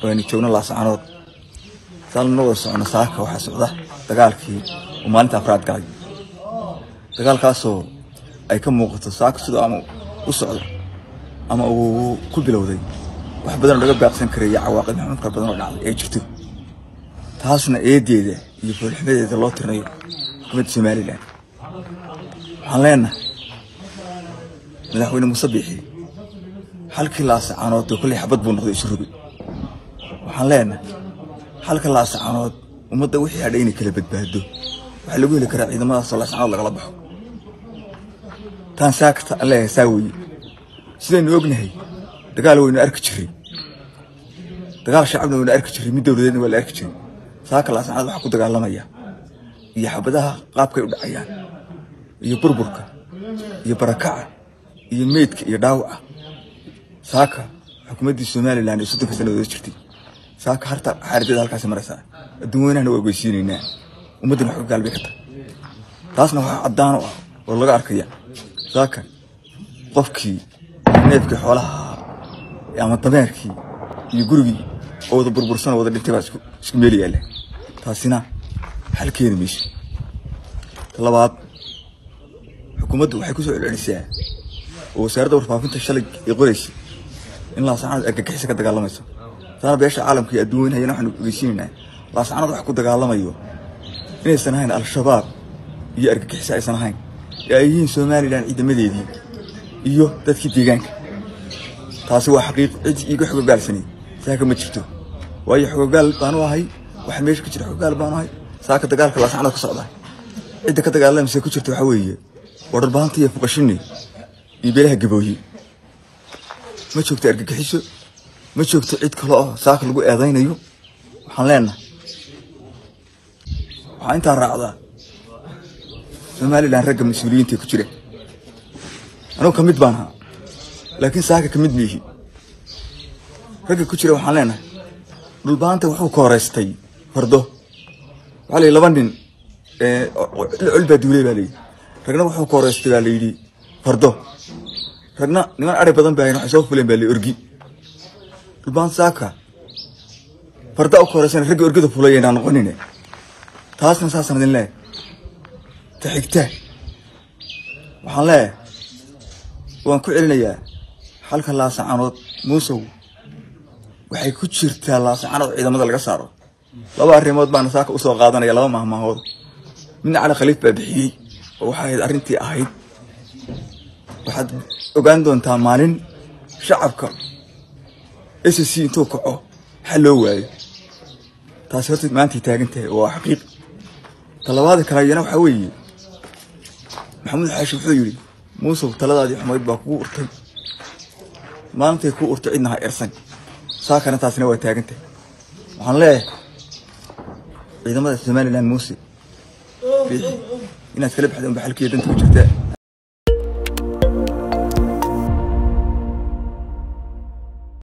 waynu joogno laascanood saan la wada socono saaka waxaa socda dagaalkii uu maalinta afraad galay dagaalkaasoo ay ka muuqato saaka sidoo ama u socdo ama uu ku bilowday wax badan oo laga baaqsan karay iyo cawaaqib maxamed fara badan oo dhacday ay jirto taasna eedeeda iyo foolxumadeeda loo tirinayo xukuumadda somalilan waxaan leenahay madaxweyne muuse biixi halkii laasacanood oo kolley xabad buu noqday isu rogay waxaan leenahay halka laasacanood ummadda wixii hadhay inay kala badbaado waxaa lagu heli karaa ciidamadaasoo laasacanood lagala baxo taan saakta aan leeyahay saa weeye sidaynu ognahay dagaal waynu arki jiray dagaal shacabna waynu arki jiray mid dowladeedna waa la arki jiray saaka laasacanood waxaa ku dagaalamaya iyo xabadaha qaabkay u dhacayaan iyo burburka iyo barakaca iyo meydka iyo dhaawaca saaka xukuumaddii somalilan ee soddonka sannadood jirtay saaka harta xaaladeeda halkaasi maraysaa adduun weynahana waa ogeysiinaynaa ummaddana wax ka gaalbay ka tahay taasna waxaa caddaan u ah oo laga arkaya saaka qofkii neefkii xoolaha ahaa ama dameerkii iyo gurigii oo wada burbursan oo wada dhintay baa isku isku meel yaalla taasina xal keeni mayso ta labaad xukuumaddu waxay ku soo celcelisaa oo wasaaradda warfaafinta shalay ay qoraysay in laasacanood argagixisa ka dagaalamayso taana beesha caalamka iyo adduun weynahayana waxaanu ogeysiinaynaa laasacanood wax ku dagaalamayo inaysan ahayn al-shabaab iyo argagixisa aysan ahayn ee ay yihiin somalilan ciidamadeedii iyo dadkii deegaanka taasi waa xaqiiq cid iiga xogogaalsanay saaka ma jirto waayo xogogaal baanu ahay waxa meesha ka jira xogogaal baanu ahay saaka dagaalka laasacanood ka socda cidda ka dagaalamaysa ku jirta waxaa weeye waa dharbahanta iyo fuqashini iyo beelaha gabooye ma joogto argagixiso ma joogto cid kale oo saaka lagu eedaynayo waxaan leenahay waxaa intaa raacdaa somalilan ragga mas-uuliyiinta ku jira anugu ka mid baan ahaa laakiin saaka ka mid miihi ragga ku jira waxaan leenahay dhulbaanta wuxuu ka horeystay fardo waxaa la yidhi laba nin col baa duulay baa layidhi ragna wuxuu ka horeystay baa layidhi fardo ragna niman ari badan baa waxay soo fuleen baa la orgi dhulbaan saaka farda u ka horeysana ragga orgida fulay aynaan noqonine taasna saasaan idin leeyahay ta xigta waxaan leeyahay waan ku celinayaa halka laasacanood muusow waxay ku jirtaa laasacanood ciidamada laga saaro laba arrimood baana saaka usoo qaadanaya laba mahmaahood midna cali khaliif baa bixiyey oo waxay ahayd arrintii ahayd waxaad ogaan doontaa maalin shacabka s c intuu kaco xal loo waayo taasi horta maantay taagan tahay oo waa xaqiiq talabaada kale iyana waxaa weeye maxamuud xaashi wuxuu yidhi muusow taladaadii xumayd baa kugu urtay maalintay kuu urtay cidna ha ersan saakana taasina waa taagan tahay waxaan leeyahay ciidamada somalilan muuse biixi inaad kala baxda unba xalkiiyo danta ku jirtaa